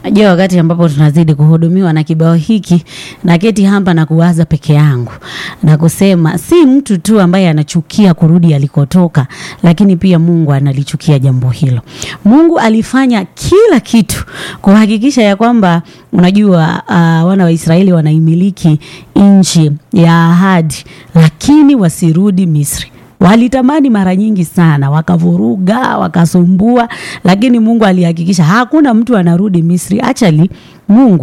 Najua wakati ambapo tunazidi kuhudumiwa na kibao hiki na keti hapa na kuwaza peke yangu na kusema si mtu tu ambaye anachukia kurudi alikotoka, lakini pia Mungu analichukia jambo hilo. Mungu alifanya kila kitu kuhakikisha ya kwamba unajua, uh, wana wa Israeli wanaimiliki nchi ya ahadi, lakini wasirudi Misri. Walitamani mara nyingi sana, wakavuruga, wakasumbua, lakini Mungu alihakikisha hakuna mtu anarudi Misri. Achali, Mungu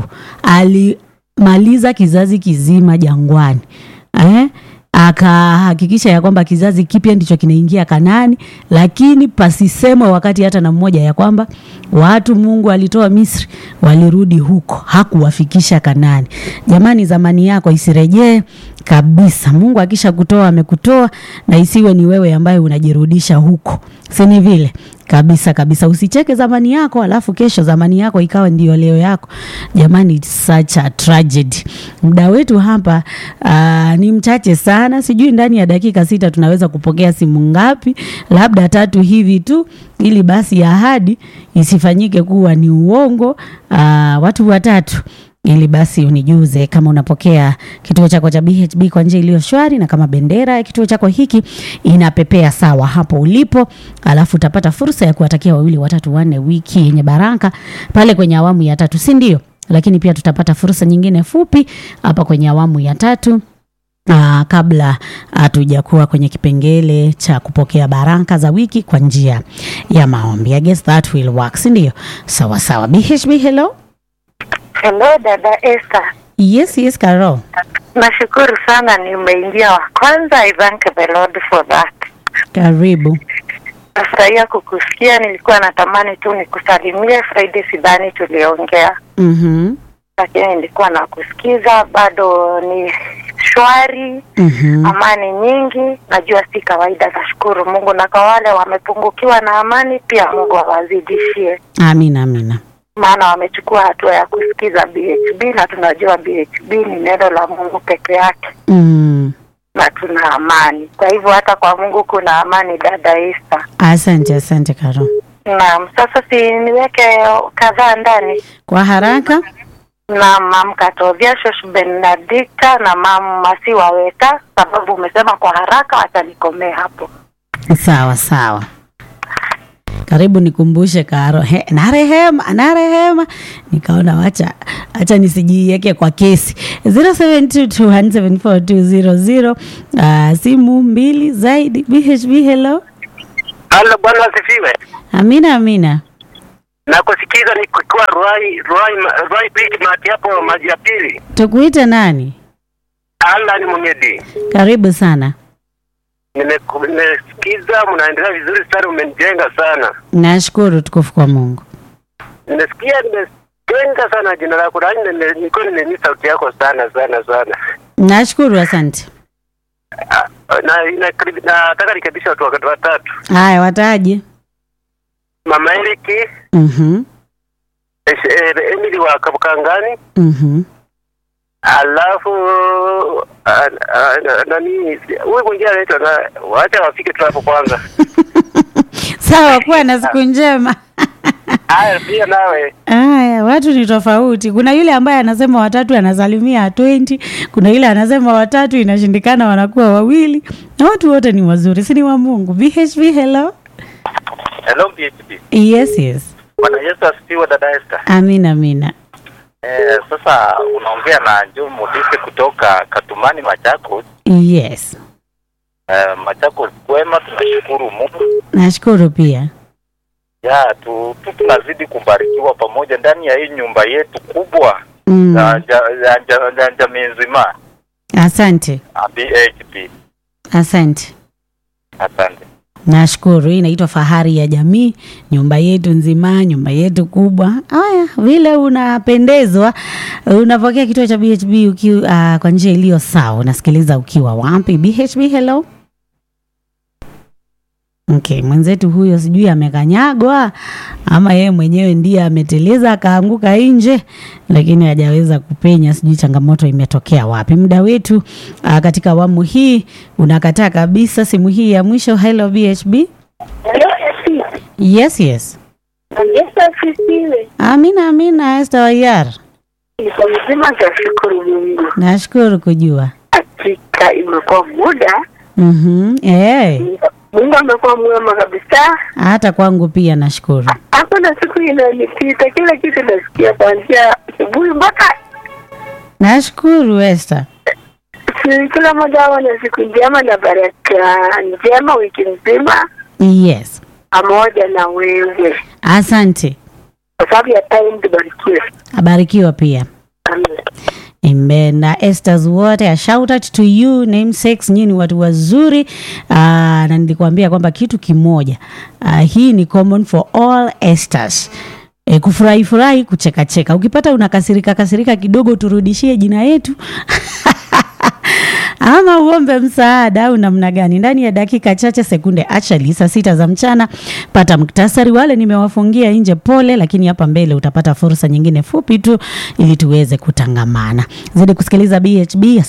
alimaliza kizazi kizima jangwani eh? akahakikisha ya kwamba kizazi kipya ndicho kinaingia Kanaani, lakini pasisemwa wakati hata na mmoja ya kwamba watu Mungu alitoa Misri walirudi huko, hakuwafikisha Kanaani. Jamani, zamani yako isirejee kabisa. Mungu akisha kutoa amekutoa, na isiwe ni wewe ambaye unajirudisha huko, si ni vile? Kabisa kabisa, usicheke zamani yako alafu kesho zamani yako ikawa ndio leo yako. Jamani, it's such a tragedy. Muda wetu hapa uh, ni mchache sana, sijui ndani ya dakika sita tunaweza kupokea simu ngapi? Labda tatu hivi tu, ili basi ahadi isifanyike kuwa ni uongo. Uh, watu watatu ili basi unijuze kama unapokea kituo chako cha BHB kwa njia iliyo shwari, na kama bendera ya kituo chako hiki inapepea sawa hapo ulipo, alafu utapata fursa ya kuwatakia wawili watatu wanne wiki yenye baraka pale kwenye awamu ya tatu, si ndio? Lakini pia tutapata fursa nyingine fupi hapa kwenye awamu ya tatu. Uh, kabla hatujakuwa kwenye kipengele cha kupokea baraka za wiki kwa njia ya maombi. I guess that will work, si ndio? Sawa sawa. BHB, hello. Hello dada Esther. Yes, yes, Carol. Nashukuru sana nimeingia wa kwanza. I thank the Lord for that. Karibu. Nafurahia kukusikia, nilikuwa natamani tu nikusalimie. Friday sidhani tuliongea, Mhm. lakini nilikuwa nakusikiza. Bado ni shwari, Mhm. amani nyingi. Najua si kawaida, nashukuru Mungu, na kwa wale wamepungukiwa na amani pia Mungu awazidishie, Amina, amina. maana wamechukua hatua ya kusikiza BHB na tunajua BHB ni neno la Mungu peke yake. Mm. na tuna amani. Kwa hivyo hata kwa Mungu kuna amani, dada Esther. Asante, asante Carol. Naam, sasa si niweke kadhaa ndani Kwa haraka. na mam Katovia Shosh Benedicta na mam Masiwa Weta, sababu umesema kwa haraka, wacha nikomee hapo. Sawa sawa. Karibu nikumbushe Karo. He, na rehema, na rehema. Nikaona wacha acha nisijiweke kwa kesi. 0722174200 uh, simu mbili zaidi. BHB hello. Halo, Bwana asifiwe. Amina amina. Nakusikiza nikiwa Ruai Ruai Ruai Beach mati hapo maji ya pili. Tukuite nani? Ala ni Munyedi. Karibu sana. Nimeku- Nimesikiza mnaendelea vizuri sana, umenijenga sana. Nashukuru tukufu kwa Mungu. Nimesikia nimejenga sana jina lako, na nime- nilikuwa nimemisi sauti yako sana sana sana. Nashukuru, asante. Ah, Na inakaribi- nataka nikaribisha watu wakati watatu. Haya, wataje? Mama Eriki, Mhm. eh, eh, Emily wa Kabukangani, Mhm. alafu ah, ah, na- nani huyu mwingine anaitwa na wacha wafike tu hapo kwanza. Sawa, kuwa na siku njema. Haya, pia nawe Aya, watu ni tofauti. Kuna yule ambaye anasema watatu anasalimia 20, kuna yule anasema watatu inashindikana wanakuwa wawili, na watu wote ni wazuri, si ni wa Mungu. BHB hello. Hello PHP. Yes, yes. Bwana Yesu asifiwe dada Esther. Amina, amina. Eh, sasa unaongea na Joe Modise kutoka Katumani Machakos. Yes. Eh, Machakos kwema, tunashukuru Mungu. Nashukuru pia. Ya tu, tu tunazidi kubarikiwa pamoja ndani ya hii nyumba yetu kubwa Mm. ya ja, ya, ja, ya jamii nzima Asante. ah, BHP. Asante. Asante. Nashukuru. Hii inaitwa fahari ya jamii, nyumba yetu nzima, nyumba yetu kubwa. Haya, vile unapendezwa, unapokea kituo cha BHB uki, uh, kwa njia iliyo sawa. Unasikiliza ukiwa wapi? BHB, hello. Okay, mwenzetu huyo sijui amekanyagwa ama yeye mwenyewe ndiye ameteleza akaanguka nje, lakini hajaweza kupenya. Sijui changamoto imetokea wapi. Muda wetu uh, katika awamu hii unakataa kabisa. Simu hii ya mwisho. Hello BHB. Hello, Esi. Yes, yes. Yesu asifiwe. Amina, amina. Esther Wayar, Niko mzima, tashukuru Mungu. nashukuru kujua. Hakika imekuwa muda, Mhm. Eh, Mungu amekuwa mwema kabisa. hata kwangu pia nashukuru. Hakuna siku inanipita, kila kitu nasikia kuanzia asubuhi mpaka Nashukuru Esther. si- kila mmoja awe na siku njema na baraka njema wiki nzima Yes. pamoja na wewe, Asante. kwa sababu ya time tubarikiwe. Abarikiwa pia. Amen. Amen. Na Esther's wote, a shout out to you namesakes, nyinyi ni watu wazuri. Uh, na nilikwambia kwamba kitu kimoja uh, hii ni common for all Esthers. E, kufurahi furahi, kucheka cheka. Ukipata unakasirika kasirika kidogo, turudishie jina yetu ama uombe msaada au namna gani. Ndani ya dakika chache sekunde, actually saa sita za mchana, pata muktasari. Wale nimewafungia nje, pole, lakini hapa mbele utapata fursa nyingine fupi tu ili tuweze kutangamana. Zidi kusikiliza BHB.